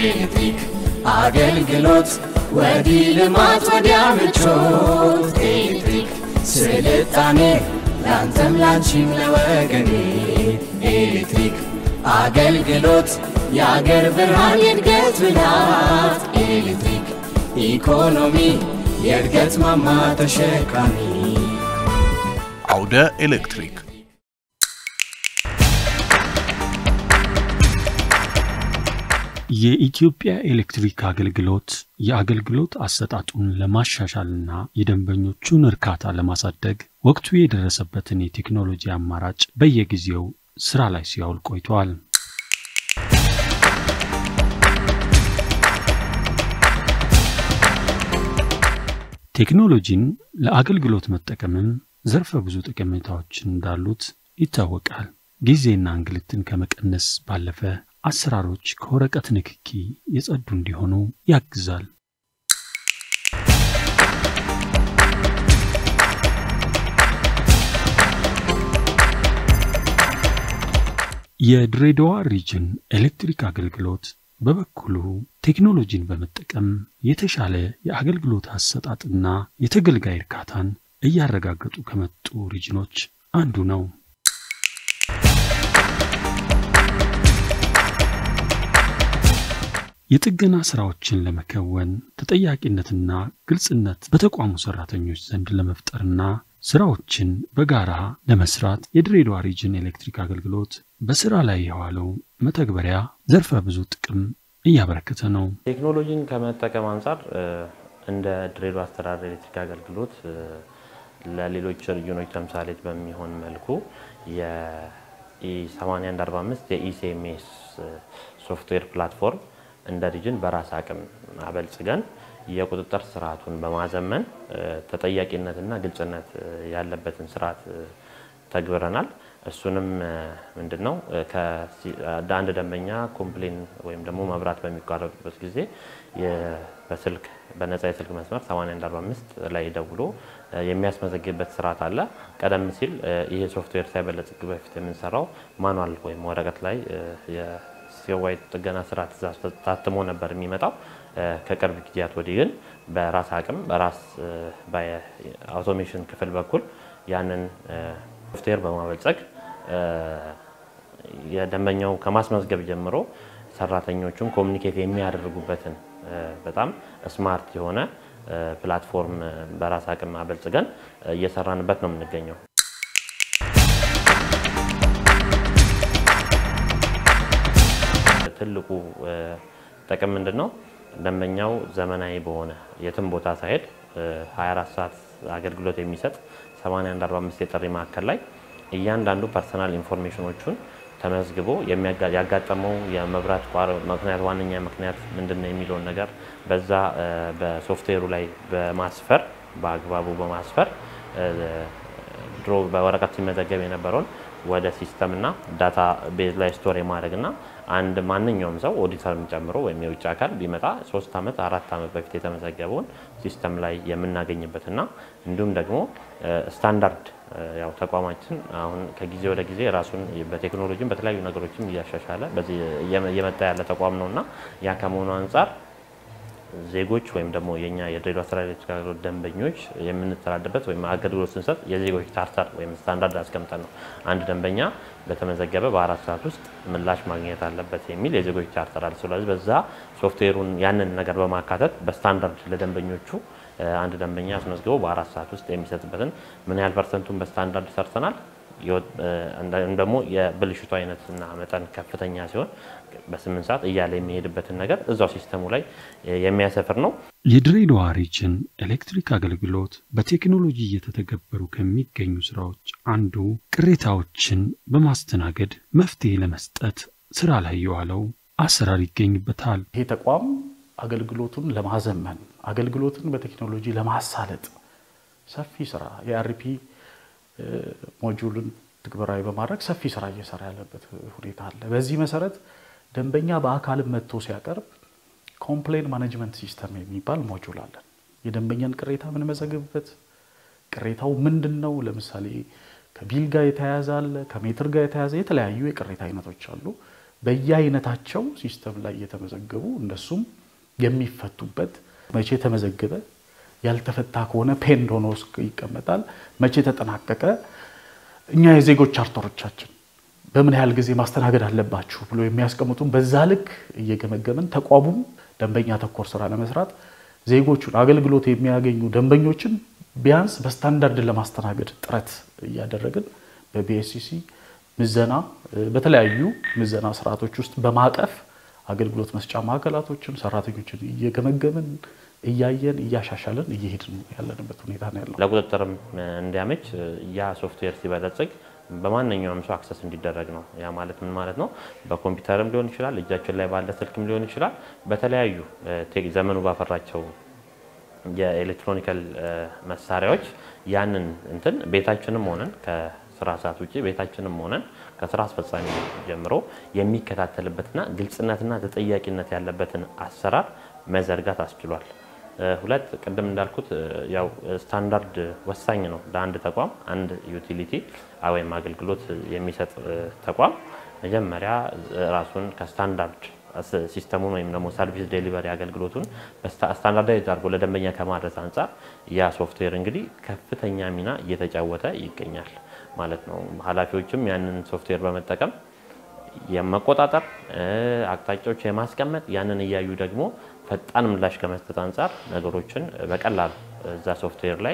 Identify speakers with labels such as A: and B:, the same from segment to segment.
A: ኤሌክትሪክ አገልግሎት ወዲህ ልማት ወዲያ ምቾት ኤሌክትሪክ ስልጣኔ ላንተም ላንቺም ለወገኔ ኤሌክትሪክ አገልግሎት የአገር ብርሃን የእድገት ብላት ኤሌክትሪክ ኢኮኖሚ የእድገት ማማ ተሸካሚ
B: አውደ ኤሌክትሪክ
C: የኢትዮጵያ ኤሌክትሪክ አገልግሎት የአገልግሎት አሰጣጡን ለማሻሻልና የደንበኞቹን እርካታ ለማሳደግ ወቅቱ የደረሰበትን የቴክኖሎጂ አማራጭ በየጊዜው ስራ ላይ ሲያውል ቆይቷል። ቴክኖሎጂን ለአገልግሎት መጠቀምም ዘርፈ ብዙ ጠቀሜታዎች እንዳሉት ይታወቃል። ጊዜና እንግልትን ከመቀነስ ባለፈ አሰራሮች ከወረቀት ንክኪ የጸዱ እንዲሆኑ ያግዛል። የድሬዳዋ ሪጅን ኤሌክትሪክ አገልግሎት በበኩሉ ቴክኖሎጂን በመጠቀም የተሻለ የአገልግሎት አሰጣጥና የተገልጋይ እርካታን እያረጋገጡ ከመጡ ሪጅኖች አንዱ ነው። የጥገና ስራዎችን ለመከወን ተጠያቂነትና ግልጽነት በተቋሙ ሰራተኞች ዘንድ ለመፍጠርና ስራዎችን በጋራ ለመስራት የድሬዳዋ ሪጅን ኤሌክትሪክ አገልግሎት በስራ ላይ የዋለው መተግበሪያ ዘርፈ ብዙ ጥቅም እያበረከተ ነው።
D: ቴክኖሎጂን ከመጠቀም አንጻር እንደ ድሬዳዋ አስተዳደር ኤሌክትሪክ አገልግሎት ለሌሎች ሪጅኖች ተምሳሌት በሚሆን መልኩ የ8145 የኢሲኤምኤስ ሶፍትዌር ፕላትፎርም እንደ ሪጅን በራስ አቅም አበልጽገን የቁጥጥር ስርዓቱን በማዘመን ተጠያቂነትና ግልጽነት ያለበትን ስርዓት ተግብረናል። እሱንም ምንድን ነው አንድ ደንበኛ ኮምፕሌን ወይም ደግሞ መብራት በሚቋረጡበት ጊዜ በስልክ በነፃ የስልክ መስመር 8145 ላይ ደውሎ የሚያስመዘግብበት ስርዓት አለ። ቀደም ሲል ይሄ ሶፍትዌር ሳይበለጽግ በፊት የምንሰራው ማኑዋል ወይም ወረቀት ላይ የዋይ ጥገና ስራ ትእዛዝ ታትሞ ነበር የሚመጣው። ከቅርብ ጊዜያት ወዲህ ግን በራስ አቅም በራስ በአውቶሜሽን ክፍል በኩል ያንን ሶፍትዌር በማበልጸግ የደንበኛው ከማስመዝገብ ጀምሮ ሰራተኞቹም ኮሚኒኬት የሚያደርጉበትን በጣም ስማርት የሆነ ፕላትፎርም በራስ አቅም አበልጽገን እየሰራንበት ነው የምንገኘው። ትልቁ ጥቅም ምንድን ነው? ደንበኛው ዘመናዊ በሆነ የትም ቦታ ሳይሄድ 24 ሰዓት አገልግሎት የሚሰጥ 8145 የጥሪ ማዕከል ላይ እያንዳንዱ ፐርሰናል ኢንፎርሜሽኖቹን ተመዝግቦ ያጋጠመው የመብራት ምክንያት ዋነኛ ምክንያት ምንድን ነው የሚለውን ነገር በዛ በሶፍትዌሩ ላይ በማስፈር በአግባቡ በማስፈር ድሮ በወረቀት ሲመዘገብ የነበረውን ወደ ሲስተም እና ዳታ ቤዝ ላይ ስቶር የማድረግ እና አንድ ማንኛውም ሰው ኦዲተርን ጨምሮ ወይም የውጭ አካል ቢመጣ ሶስት ዓመት አራት ዓመት በፊት የተመዘገበውን ሲስተም ላይ የምናገኝበትና እንዲሁም ደግሞ ስታንዳርድ ያው ተቋማችን አሁን ከጊዜ ወደ ጊዜ ራሱን በቴክኖሎጂም በተለያዩ ነገሮችም እያሻሻለ በዚህ እየመጣ ያለ ተቋም ነው እና ያ ከመሆኑ አንጻር ዜጎች ወይም ደግሞ የኛ የድሬዳዋ አስተዳደር ኤሌክትሪክ አገልግሎት ደንበኞች የምንተዳደርበት ወይም አገልግሎት ስንሰጥ የዜጎች ቻርተር ወይም ስታንዳርድ አስቀምጠን ነው። አንድ ደንበኛ በተመዘገበ በአራት ሰዓት ውስጥ ምላሽ ማግኘት አለበት የሚል የዜጎች ቻርተር አለ። ስለዚህ በዛ ሶፍትዌሩን ያንን ነገር በማካተት በስታንዳርድ ለደንበኞቹ አንድ ደንበኛ አስመዝግቦ በአራት ሰዓት ውስጥ የሚሰጥበትን ምን ያህል ፐርሰንቱን በስታንዳርድ ሰርተናል። ደግሞ የብልሽቱ አይነትና መጠን ከፍተኛ ሲሆን በስምንት ሰዓት እያለ የሚሄድበትን ነገር እዛው ሲስተሙ ላይ የሚያሰፍር ነው።
C: የድሬዳዋ ሪጅን ኤሌክትሪክ አገልግሎት በቴክኖሎጂ እየተተገበሩ ከሚገኙ ስራዎች አንዱ ቅሬታዎችን በማስተናገድ መፍትሄ ለመስጠት ስራ ላይ የዋለው አሰራር ይገኝበታል።
E: ይሄ ተቋም አገልግሎቱን ለማዘመን አገልግሎትን በቴክኖሎጂ ለማሳለጥ ሰፊ ስራ የአርፒ ሞጁልን ትግበራዊ በማድረግ ሰፊ ስራ እየሰራ ያለበት ሁኔታ አለ። በዚህ መሰረት ደንበኛ በአካልም መጥቶ ሲያቀርብ ኮምፕሌን ማኔጅመንት ሲስተም የሚባል ሞጁል አለን። የደንበኛን ቅሬታ የምንመዘግብበት ቅሬታው ምንድን ነው? ለምሳሌ ከቢል ጋር የተያያዘ አለ፣ ከሜትር ጋር የተያያዘ የተለያዩ የቅሬታ አይነቶች አሉ። በየአይነታቸው ሲስተም ላይ እየተመዘገቡ እነሱም የሚፈቱበት መቼ ተመዘገበ ያልተፈታ ከሆነ ፔንድ ሆኖ ይቀመጣል። መቼ ተጠናቀቀ እኛ የዜጎች ቻርተሮቻችን በምን ያህል ጊዜ ማስተናገድ አለባችሁ ብሎ የሚያስቀምጡን በዛ ልክ እየገመገምን ተቋሙም ደንበኛ ተኮር ስራ ለመስራት ዜጎቹን አገልግሎት የሚያገኙ ደንበኞችን ቢያንስ በስታንዳርድ ለማስተናገድ ጥረት እያደረግን በቢኤስሲሲ ምዘና በተለያዩ ምዘና ስርዓቶች ውስጥ በማቀፍ አገልግሎት መስጫ ማዕከላቶችን ሰራተኞችን እየገመገምን እያየን እያሻሻለን እየሄድን ያለንበት ሁኔታ ነው ያለው።
D: ለቁጥጥርም እንዲያመች ያ ሶፍትዌር ሲበለጽግ በማንኛውም ሰው አክሰስ እንዲደረግ ነው። ያ ማለት ምን ማለት ነው? በኮምፒውተርም ሊሆን ይችላል፣ እጃችን ላይ ባለ ስልክም ሊሆን ይችላል። በተለያዩ ዘመኑ ባፈራቸው የኤሌክትሮኒካል መሳሪያዎች ያንን እንትን ቤታችንም ሆነን ከስራ ሰዓት ውጭ ቤታችንም ሆነን ከስራ አስፈጻሚ ጀምሮ የሚከታተልበትና ግልጽነትና ተጠያቂነት ያለበትን አሰራር መዘርጋት አስችሏል። ሁለት ቅድም እንዳልኩት ያው ስታንዳርድ ወሳኝ ነው ለአንድ ተቋም። አንድ ዩቲሊቲ ወይም አገልግሎት የሚሰጥ ተቋም መጀመሪያ ራሱን ከስታንዳርድ ሲስተሙን ወይም ደግሞ ሰርቪስ ዴሊቨሪ አገልግሎቱን ስታንዳርዳይዝ አድርጎ ለደንበኛ ከማድረስ አንጻር ያ ሶፍትዌር እንግዲህ ከፍተኛ ሚና እየተጫወተ ይገኛል ማለት ነው። ኃላፊዎችም ያንን ሶፍትዌር በመጠቀም የመቆጣጠር አቅጣጫዎች የማስቀመጥ ያንን እያዩ ደግሞ ፈጣን ምላሽ ከመስጠት አንጻር ነገሮችን በቀላሉ እዛ ሶፍትዌር ላይ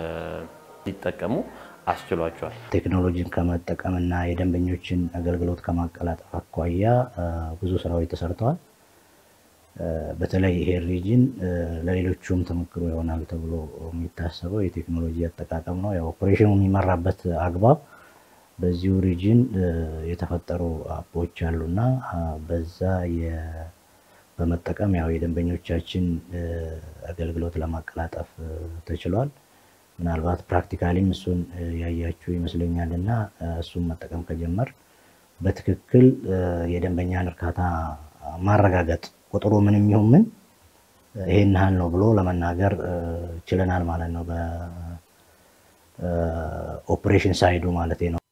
D: ሊጠቀሙ አስችሏቸዋል።
F: ቴክኖሎጂን ከመጠቀምና የደንበኞችን አገልግሎት ከማቀላጠፍ አኳያ ብዙ ስራዎች ተሰርተዋል። በተለይ ይሄ ሪጅን ለሌሎቹም ተሞክሮ ይሆናል ተብሎ የሚታሰበው የቴክኖሎጂ አጠቃቀም ነው። ያው ኦፕሬሽኑ የሚመራበት አግባብ በዚሁ ሪጅን የተፈጠሩ አፖች አሉና በዛ በመጠቀም ያው የደንበኞቻችን አገልግሎት ለማቀላጠፍ ተችሏል። ምናልባት ፕራክቲካሊም እሱን ያያችሁ ይመስለኛል እና እሱን መጠቀም ከጀመር በትክክል የደንበኛን እርካታ ማረጋገጥ ቁጥሩ ምንም ይሁን ምን ይሄን ያህል ነው ብሎ ለመናገር ችለናል ማለት ነው። በኦፕሬሽን ሳይዱ ማለት ነው።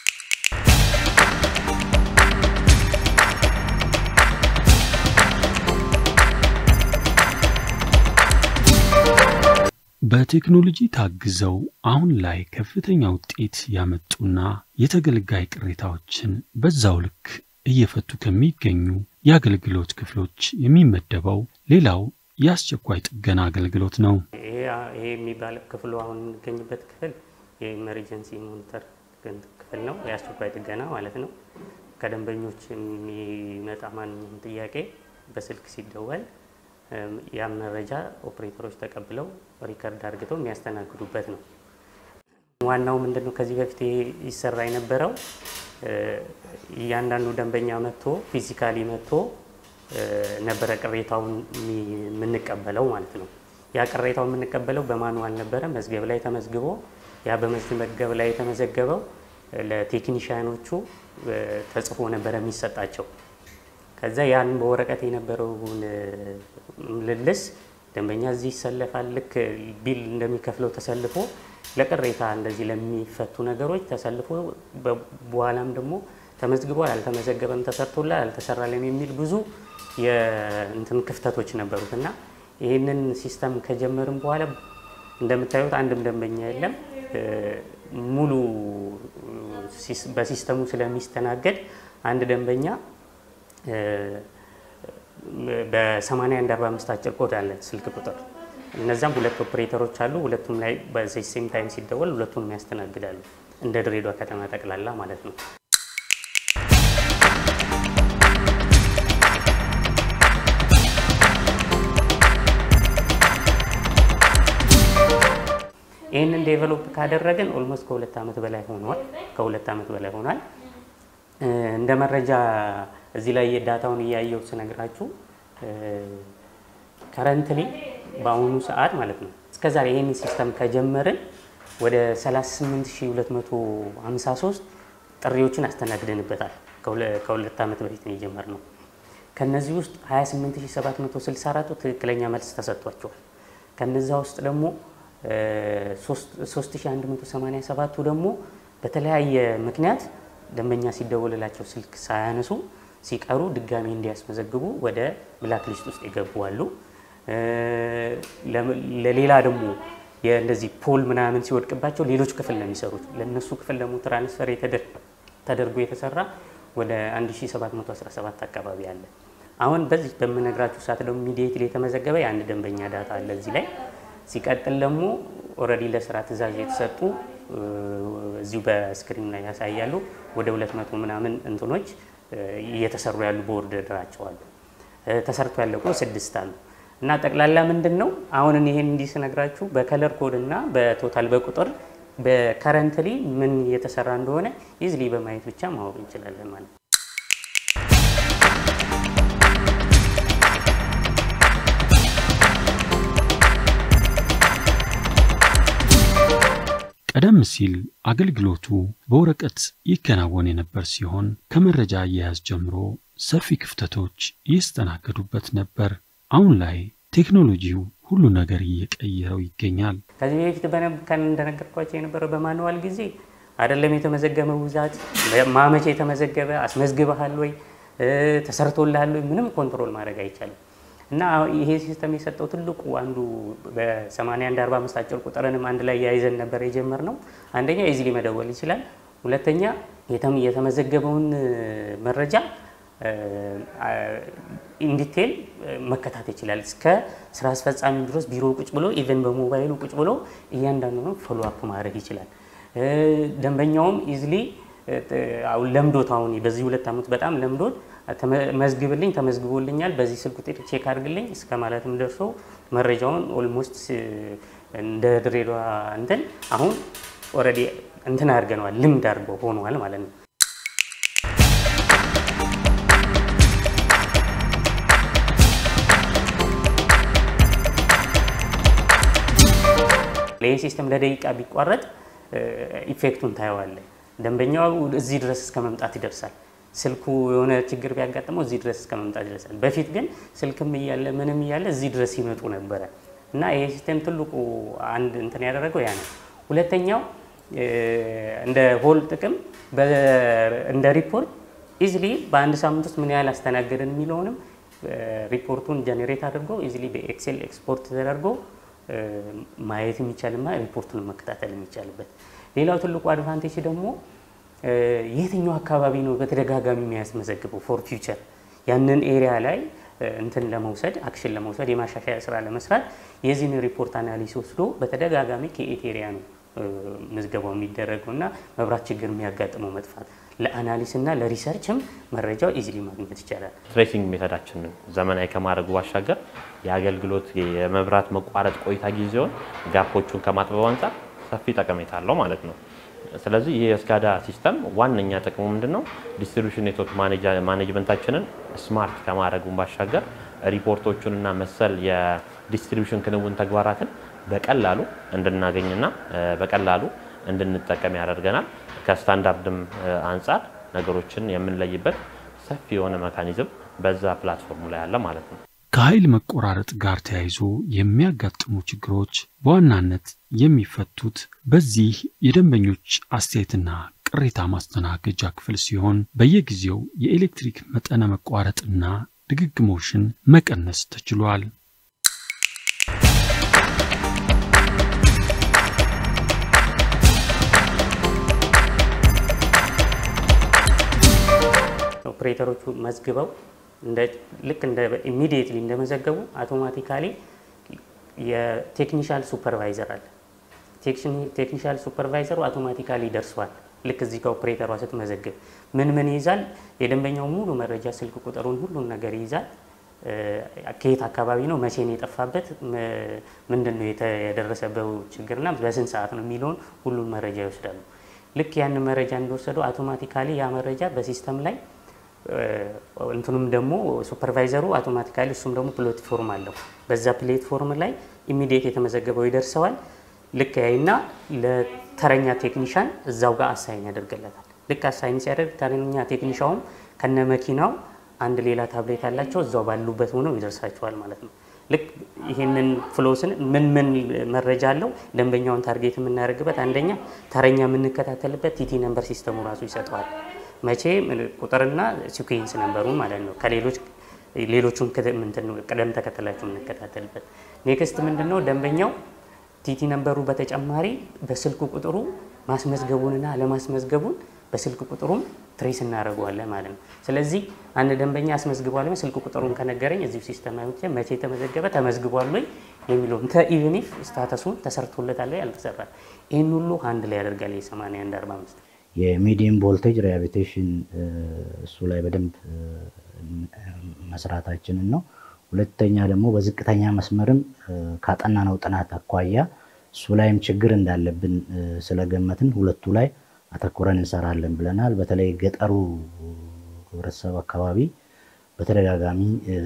C: በቴክኖሎጂ ታግዘው አሁን ላይ ከፍተኛ ውጤት ያመጡና የተገልጋይ ቅሬታዎችን በዛው ልክ እየፈቱ ከሚገኙ የአገልግሎት ክፍሎች የሚመደበው ሌላው የአስቸኳይ ጥገና አገልግሎት ነው።
G: ይሄ የሚባል ክፍሉ አሁን የምንገኝበት ክፍል የኢመርጀንሲ ሞኒተር ክፍል ነው። የአስቸኳይ ጥገና ማለት ነው። ከደንበኞች የሚመጣ ማንኛውም ጥያቄ በስልክ ሲደወል ያን መረጃ ኦፕሬተሮች ተቀብለው ሪከርድ አድርገው የሚያስተናግዱበት ነው። ዋናው ምንድን ነው? ከዚህ በፊት ይሰራ የነበረው እያንዳንዱ ደንበኛ መጥቶ ፊዚካሊ መጥቶ ነበረ ቅሬታውን የምንቀበለው ማለት ነው። ያ ቅሬታው የምንቀበለው በማኑዋል ነበረ፣ መዝገብ ላይ ተመዝግቦ ያ በመዝገብ ላይ የተመዘገበው ለቴክኒሽያኖቹ ተጽፎ ነበረ የሚሰጣቸው። ከዛ ያን በወረቀት የነበረውን ምልልስ ደንበኛ እዚህ ይሰለፋል። ልክ ቢል እንደሚከፍለው ተሰልፎ ለቅሬታ እንደዚህ ለሚፈቱ ነገሮች ተሰልፎ በኋላም ደግሞ ተመዝግቧል፣ አልተመዘገበም፣ ተሰርቶላል፣ አልተሰራለም የሚል ብዙ የእንትን ክፍተቶች ነበሩት እና ይህንን ሲስተም ከጀመርን በኋላ እንደምታዩት አንድም ደንበኛ የለም። ሙሉ በሲስተሙ ስለሚስተናገድ አንድ ደንበኛ በ8145 አጭር ኮድ አለ ስልክ ቁጥር። እነዛም ሁለት ኦፕሬተሮች አሉ። ሁለቱም ላይ በሴም ታይም ሲደወል ሁለቱንም ያስተናግዳሉ። እንደ ድሬዳዋ ከተማ ጠቅላላ ማለት ነው። ይህንን ዴቨሎፕ ካደረግን ኦልሞስት ከሁለት ዓመት በላይ ሆኗል። ከሁለት ዓመት በላይ ሆኗል። እንደ መረጃ እዚህ ላይ የዳታውን እያየው ስነግራችሁ ከረንትሊ በአሁኑ ሰዓት ማለት ነው እስከዛሬ ይህን ሲስተም ከጀመርን ወደ 38253 ጥሪዎችን አስተናግደንበታል። ከሁለት ዓመት በፊት ነው የጀመርነው። ከነዚህ ውስጥ 28764ቱ ትክክለኛ መልስ ተሰጥቷቸዋል። ከነዛ ውስጥ ደግሞ 3187ቱ ደግሞ በተለያየ ምክንያት ደንበኛ ሲደወልላቸው ስልክ ሳያነሱ ሲቀሩ ድጋሚ እንዲያስመዘግቡ ወደ ብላክ ሊስት ውስጥ የገቡ አሉ። ለሌላ ደግሞ እንደዚህ ፖል ምናምን ሲወድቅባቸው ሌሎች ክፍል ነው የሚሰሩት። ለእነሱ ክፍል ደግሞ ትራንስፈር ተደርጎ የተሰራ ወደ 1717 አካባቢ አለ። አሁን በዚህ በምነግራችሁ ሰዓት ደግሞ ኢሚዲየትሊ የተመዘገበ የአንድ ደንበኛ ዳታ አለ እዚህ ላይ። ሲቀጥል ደግሞ ኦልሬዲ ለስራ ትእዛዝ የተሰጡ እዚሁ በስክሪን ላይ ያሳያሉ። ወደ 200 ምናምን እንትኖች እየተሰሩ ያሉ በኦርደራቸው አሉ። ተሰርቶ ያለቁ ስድስት አሉ። እና ጠቅላላ ምንድን ነው አሁን ይሄን እንዲህ ስነግራችሁ በከለር ኮድ እና በቶታል በቁጥር በከረንትሊ ምን እየተሰራ እንደሆነ ኢዝሊ በማየት ብቻ ማወቅ እንችላለን ማለት ነው።
C: ቀደም ሲል አገልግሎቱ በወረቀት ይከናወን የነበር ሲሆን ከመረጃ አያያዝ ጀምሮ ሰፊ ክፍተቶች ይስተናገዱበት ነበር። አሁን ላይ ቴክኖሎጂው ሁሉ ነገር እየቀየረው ይገኛል።
G: ከዚህ በፊት በነብካን እንደነገርኳቸው የነበረው በማንዋል ጊዜ አይደለም የተመዘገበ ብዛት ማመቼ የተመዘገበ አስመዝግበሃል ወይ ተሰርቶልሃል ወይ ምንም ኮንትሮል ማድረግ አይቻልም። እና ይሄ ሲስተም የሰጠው ትልቁ አንዱ በ8145 አጭር ቁጥርንም አንድ ላይ ያይዘን ነበር የጀመርነው። አንደኛ ኢዚሊ መደወል ይችላል። ሁለተኛ የተመዘገበውን መረጃ ኢንዲቴል መከታተል ይችላል። እስከ ስራ አስፈጻሚ ድረስ ቢሮ ቁጭ ብሎ ኢቨን በሞባይሉ ቁጭ ብሎ እያንዳንዱ ፎሎ አፕ ማድረግ ይችላል። ደንበኛውም ኢዝሊ አሁን ለምዶት አሁን በዚህ ሁለት ዓመት በጣም ለምዶት መዝግብልኝ ተመዝግቦልኛል፣ በዚህ ስልክ ቁጥር ቼክ አድርግልኝ እስከ ማለትም ደርሶ መረጃውን ኦልሞስት እንደ ድሬዳዋ እንትን አሁን ኦልሬዲ እንትን አድርገነዋል፣ ልምድ አድርገው ሆነዋል ማለት ነው። ይህ ሲስተም ለደቂቃ ቢቋረጥ ኢፌክቱን ታየዋለ። ደንበኛው እዚህ ድረስ እስከ መምጣት ይደርሳል። ስልኩ የሆነ ችግር ቢያጋጥመው እዚህ ድረስ እስከ መምጣት ይደርሳል። በፊት ግን ስልክም እያለ ምንም እያለ እዚህ ድረስ ይመጡ ነበረ እና ይሄ ሲስተም ትልቁ አንድ እንትን ያደረገው ያ ነው። ሁለተኛው እንደ ሆል ጥቅም እንደ ሪፖርት ኢዝሊ በአንድ ሳምንት ውስጥ ምን ያህል አስተናገድን የሚለውንም ሪፖርቱን ጀኔሬት አድርጎ ኢዝሊ በኤክሴል ኤክስፖርት ተደርጎ ማየት የሚቻልና ሪፖርቱን መከታተል የሚቻልበት። ሌላው ትልቁ አድቫንቴጅ ደግሞ የትኛው አካባቢ ነው በተደጋጋሚ የሚያስመዘግበው ፎር ፊውቸር ያንን ኤሪያ ላይ እንትን ለመውሰድ አክሽን ለመውሰድ የማሻሻያ ስራ ለመስራት የዚህን ሪፖርት አናሊስ ወስዶ በተደጋጋሚ ከኤት ኤሪያ ነው ምዝገባው የሚደረገው እና መብራት ችግር የሚያጋጥመው መጥፋት ለአናሊስ እና ለሪሰርችም መረጃው ኢዚሊ ማግኘት ይቻላል።
D: ትሬሲንግ ሜተዳችንን ዘመናዊ ከማድረጉ ባሻገር የአገልግሎት የመብራት መቋረጥ ቆይታ ጊዜውን ጋፖቹን ከማጥበብ አንጻር ሰፊ ጠቀሜታ አለው ማለት ነው። ስለዚህ ይህ የስካዳ ሲስተም ዋነኛ ጥቅሙ ምንድን ነው? ዲስትሪቢሽን ኔትወርክ ማኔጅመንታችንን ስማርት ከማድረጉን ባሻገር ሪፖርቶቹንና መሰል የዲስትሪቢሽን ክንውን ተግባራትን በቀላሉ እንድናገኝና በቀላሉ እንድንጠቀም ያደርገናል። ከስታንዳርድም አንጻር ነገሮችን የምንለይበት ሰፊ የሆነ መካኒዝም በዛ ፕላትፎርሙ ላይ አለ ማለት ነው።
C: ከኃይል መቆራረጥ ጋር ተያይዞ የሚያጋጥሙ ችግሮች በዋናነት የሚፈቱት በዚህ የደንበኞች አስተያየትና ቅሬታ ማስተናገጃ ክፍል ሲሆን በየጊዜው የኤሌክትሪክ መጠነ መቋረጥና ድግግሞሽን መቀነስ ተችሏል።
G: ኦፕሬተሮቹ መዝግበው ልክ እንደ ኢሚዲየትሊ እንደመዘገቡ አውቶማቲካሊ የቴክኒሻል ሱፐርቫይዘር አለ። ቴክኒሻል ሱፐርቫይዘሩ አውቶማቲካሊ ደርሷል። ልክ እዚህ ከኦፕሬተሯ ስትመዘግብ ምን ምን ይይዛል? የደንበኛው ሙሉ መረጃ፣ ስልክ ቁጥሩን፣ ሁሉን ነገር ይይዛል። ከየት አካባቢ ነው፣ መቼ ነው የጠፋበት፣ ምንድን ነው የደረሰበት ችግርና በስንት ሰዓት ነው የሚለውን ሁሉን መረጃ ይወስዳሉ። ልክ ያንን መረጃ እንደወሰዱ አውቶማቲካሊ ያ መረጃ በሲስተም ላይ እንትኑም ደግሞ ሱፐርቫይዘሩ አውቶማቲካሊ እሱም ደግሞ ፕላትፎርም አለው። በዛ ፕላትፎርም ላይ ኢሚዲየት የተመዘገበው ይደርሰዋል። ልክ ያይና ለተረኛ ቴክኒሻን እዛው ጋር አሳይን ያደርግለታል። ልክ አሳይን ሲያደርግ ተረኛ ቴክኒሻውም ከነ መኪናው አንድ ሌላ ታብሌት ያላቸው እዛው ባሉበት ሆነው ይደርሳቸዋል ማለት ነው። ልክ ይህንን ፍሎስን ምን ምን መረጃ አለው ደንበኛውን ታርጌት የምናደርግበት አንደኛ ተረኛ የምንከታተልበት ቲቲ ነምበር ሲስተሙ ራሱ ይሰጠዋል። መቼ ቁጥርና ሲኩዌንስ ነበሩ ማለት ነው። ከሌሎች ሌሎቹን ቅደም ተከተላቸው የምንከታተልበት። ኔክስት ምንድን ነው ደንበኛው ቲቲ ነንበሩ በተጨማሪ በስልክ ቁጥሩ ማስመዝገቡንና አለማስመዝገቡን በስልክ ቁጥሩም ትሬስ እናደርገዋለን ማለት ነው። ስለዚህ አንድ ደንበኛ አስመዝግቧል ወይ ስልክ ቁጥሩን ከነገረኝ እዚሁ ሲስተም አይቼ መቼ ተመዘገበ ተመዝግቧል ወይ የሚለውን ኢቨን ኢፍ ስታተሱን ተሰርቶለታል ወይ አልተሰራም፣ ይህን ሁሉ አንድ ላይ ያደርጋል የ8145
F: የሚዲየም ቮልቴጅ ሪሃቢሊቴሽን እሱ ላይ በደንብ መስራታችንን ነው። ሁለተኛ ደግሞ በዝቅተኛ መስመርም ካጠናነው ጥናት አኳያ እሱ ላይም ችግር እንዳለብን ስለገመትን ሁለቱ ላይ አተኩረን እንሰራለን ብለናል። በተለይ ገጠሩ ህብረተሰብ አካባቢ በተደጋጋሚ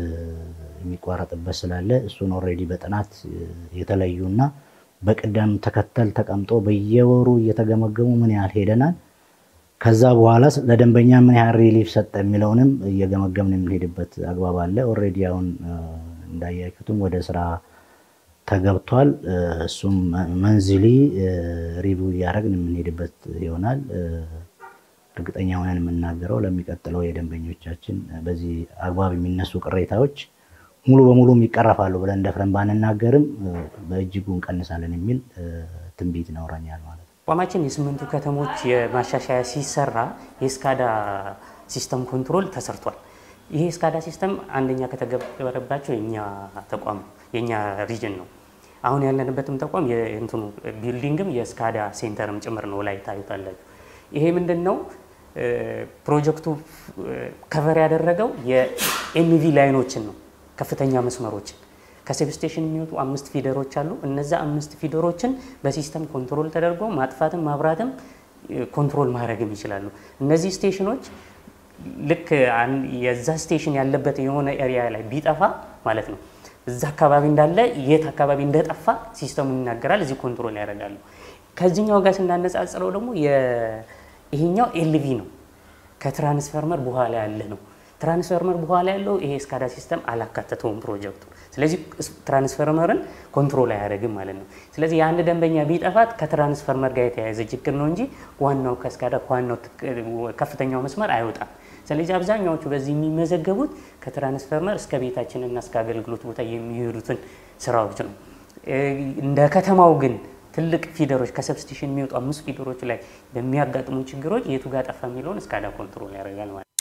F: የሚቋረጥበት ስላለ እሱን ኦልሬዲ በጥናት የተለዩና በቅደም ተከተል ተቀምጦ በየወሩ እየተገመገሙ ምን ያህል ሄደናል፣ ከዛ በኋላ ለደንበኛ ምን ያህል ሪሊፍ ሰጠ የሚለውንም እየገመገምን የምንሄድበት አግባብ አለ። ኦልሬዲ አሁን እንዳያችሁትም ወደ ስራ ተገብቷል። እሱም መንዝሊ ሪቪው እያደረግን የምንሄድበት ይሆናል። እርግጠኛ ሆነን የምናገረው ለሚቀጥለው የደንበኞቻችን በዚህ አግባብ የሚነሱ ቅሬታዎች ሙሉ በሙሉ ይቀረፋሉ ብለን ደፍረን ባንናገርም በእጅጉ እንቀንሳለን የሚል ትንቢት ይኖረኛል ማለት ነው።
G: ተቋማችን የስምንቱ ከተሞች የማሻሻያ ሲሰራ የስካዳ ሲስተም ኮንትሮል ተሰርቷል። ይሄ ስካዳ ሲስተም አንደኛ ከተገበረባቸው የኛ ተቋም የኛ ሪጅን ነው። አሁን ያለንበትም ተቋም የእንትኑ ቢልዲንግም የስካዳ ሴንተርም ጭምር ነው ላይ ታዩታላችሁ። ይሄ ምንድን ነው ፕሮጀክቱ ከቨር ያደረገው የኤንቪ ላይኖችን ነው፣ ከፍተኛ መስመሮችን ከሰብስቴሽን የሚወጡ አምስት ፊደሮች አሉ። እነዛ አምስት ፊደሮችን በሲስተም ኮንትሮል ተደርጎ ማጥፋትም ማብራትም ኮንትሮል ማድረግም ይችላሉ። እነዚህ ስቴሽኖች ልክ የዛ ስቴሽን ያለበት የሆነ ኤሪያ ላይ ቢጠፋ ማለት ነው እዛ አካባቢ እንዳለ የት አካባቢ እንደጠፋ ሲስተሙ ይናገራል። እዚህ ኮንትሮል ያደርጋሉ። ከዚህኛው ጋር ስናነጻጽረው ደግሞ ይሄኛው ኤልቪ ነው፣ ከትራንስፈርመር በኋላ ያለ ነው። ትራንስፈርመር በኋላ ያለው ይሄ ስካዳ ሲስተም አላካተተውም ፕሮጀክቱ። ስለዚህ ትራንስፈርመርን ኮንትሮል አያደርግም ማለት ነው። ስለዚህ የአንድ ደንበኛ ቢጠፋት ከትራንስፈርመር ጋር የተያያዘ ችግር ነው እንጂ ዋናው ከስካዳ ዋናው ከፍተኛው መስመር አይወጣም። ስለዚህ አብዛኛዎቹ በዚህ የሚመዘገቡት ከትራንስፈርመር እስከ ቤታችንና እስከ አገልግሎት ቦታ የሚሄዱትን ስራዎች ነው። እንደ ከተማው ግን ትልቅ ፊደሮች ከሰብስቲሽን የሚወጡ አምስት ፊደሮች ላይ በሚያጋጥሙ ችግሮች የቱ ጋር ጠፋ የሚለውን እስካዳ ኮንትሮል ያደርጋል ማለት ነው።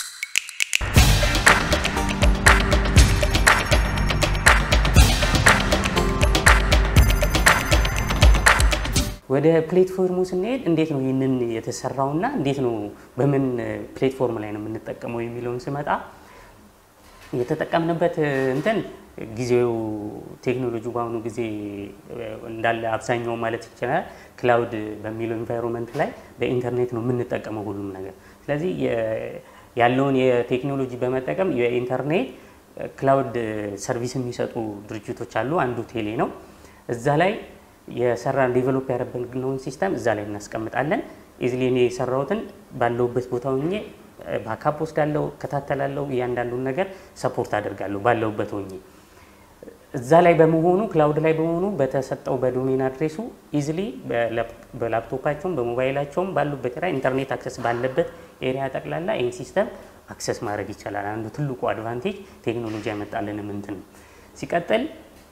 G: ወደ ፕሌትፎርሙ ስንሄድ እንዴት ነው ይህንን የተሰራውና እንዴት ነው በምን ፕሌትፎርም ላይ ነው የምንጠቀመው የሚለውን ስመጣ የተጠቀምንበት እንትን ጊዜው ቴክኖሎጂ በአሁኑ ጊዜ እንዳለ አብዛኛው ማለት ይችላል ክላውድ በሚለው ኢንቫይሮንመንት ላይ በኢንተርኔት ነው የምንጠቀመው ሁሉም ነገር። ስለዚህ ያለውን የቴክኖሎጂ በመጠቀም የኢንተርኔት ክላውድ ሰርቪስ የሚሰጡ ድርጅቶች አሉ። አንዱ ቴሌ ነው። እዛ ላይ የሰራን ዴቨሎፕ ያደረግነውን ሲስተም እዛ ላይ እናስቀምጣለን። ኢዝሊ እኔ የሰራሁትን ባለሁበት ቦታ ሆኜ ባካፕ ወስዳለሁ፣ እከታተላለሁ፣ እያንዳንዱን ነገር ሰፖርት አደርጋለሁ ባለሁበት ሆኜ እዛ ላይ በመሆኑ ክላውድ ላይ በመሆኑ በተሰጠው በዶሜን አድሬሱ ኢዝሊ በላፕቶፓቸውም በሞባይላቸውም ባሉበት ላይ ኢንተርኔት አክሰስ ባለበት ኤሪያ ጠቅላላ ይህን ሲስተም አክሰስ ማድረግ ይቻላል። አንዱ ትልቁ አድቫንቴጅ ቴክኖሎጂ ያመጣልን ምንትን ነው። ሲቀጥል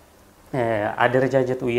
G: አደረጃጀቱ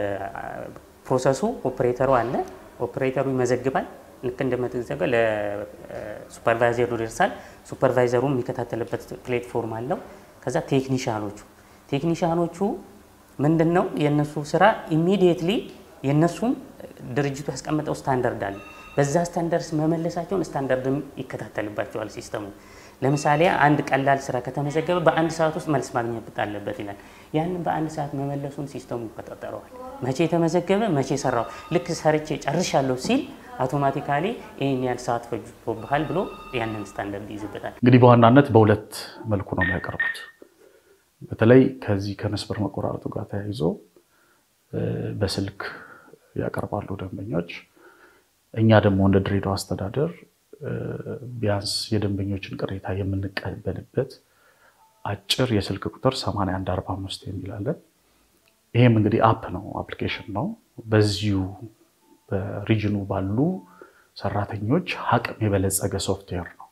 G: የፕሮሰሱ ኦፕሬተሩ አለ። ኦፕሬተሩ ይመዘግባል። ልክ እንደመዘገበ ለሱፐርቫይዘሩ ይደርሳል። ሱፐርቫይዘሩ የሚከታተልበት ፕሌትፎርም አለው። ከዛ ቴክኒሻኖቹ ቴክኒሻኖቹ ምንድን ነው የእነሱ ስራ ኢሚዲየትሊ የእነሱም ድርጅቱ ያስቀመጠው ስታንዳርድ አለ። በዛ ስታንዳርድ መመለሳቸውን ስታንዳርድም ይከታተልባቸዋል ሲስተሙ። ለምሳሌ አንድ ቀላል ስራ ከተመዘገበ በአንድ ሰዓት ውስጥ መልስ ማግኘት አለበት ይላል። ያንን በአንድ ሰዓት መመለሱን ሲስተሙ ይቆጣጠረዋል። መቼ ተመዘገበ፣ መቼ ሰራው፣ ልክ ሰርቼ ጨርሻለሁ ሲል አውቶማቲካሊ ይህን ያህል ሰዓት ፈጅቶብሃል ብሎ ያንን ስታንዳርድ ይይዝበታል።
E: እንግዲህ በዋናነት በሁለት መልኩ ነው የሚያቀርቡት። በተለይ ከዚህ ከመስመር መቆራረጡ ጋር ተያይዞ በስልክ ያቀርባሉ ደንበኞች። እኛ ደግሞ እንደ ድሬዳዋ አስተዳደር ቢያንስ የደንበኞችን ቅሬታ የምንቀበልበት አጭር የስልክ ቁጥር 8145 የሚላለን። ይሄም እንግዲህ አፕ ነው አፕሊኬሽን ነው። በዚሁ በሪጅኑ ባሉ ሰራተኞች አቅም የበለጸገ ሶፍትዌር ነው።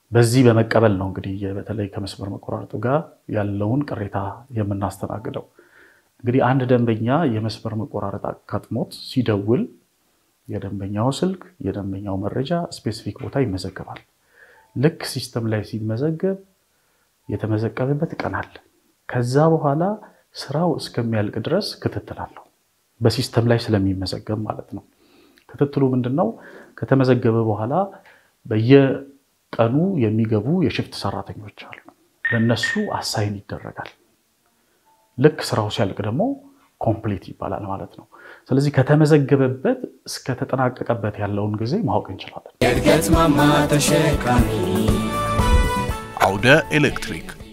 E: በዚህ በመቀበል ነው እንግዲህ በተለይ ከመስመር መቆራረጡ ጋር ያለውን ቅሬታ የምናስተናግደው። እንግዲህ አንድ ደንበኛ የመስመር መቆራረጥ አጋጥሞት ሲደውል የደንበኛው ስልክ፣ የደንበኛው መረጃ ስፔሲፊክ ቦታ ይመዘገባል። ልክ ሲስተም ላይ ሲመዘገብ የተመዘገበበት ቀን አለ። ከዛ በኋላ ስራው እስከሚያልቅ ድረስ ክትትል አለው። በሲስተም ላይ ስለሚመዘገብ ማለት ነው። ክትትሉ ምንድን ነው? ከተመዘገበ በኋላ በየቀኑ የሚገቡ የሽፍት ሰራተኞች አሉ። ለነሱ አሳይን ይደረጋል። ልክ ስራው ሲያልቅ ደግሞ ኮምፕሊት ይባላል ማለት ነው። ስለዚህ ከተመዘገበበት እስከተጠናቀቀበት ያለውን ጊዜ ማወቅ እንችላለን።
A: የእድገት ማማ ተሸካሚ
B: አውደ ኤሌክትሪክ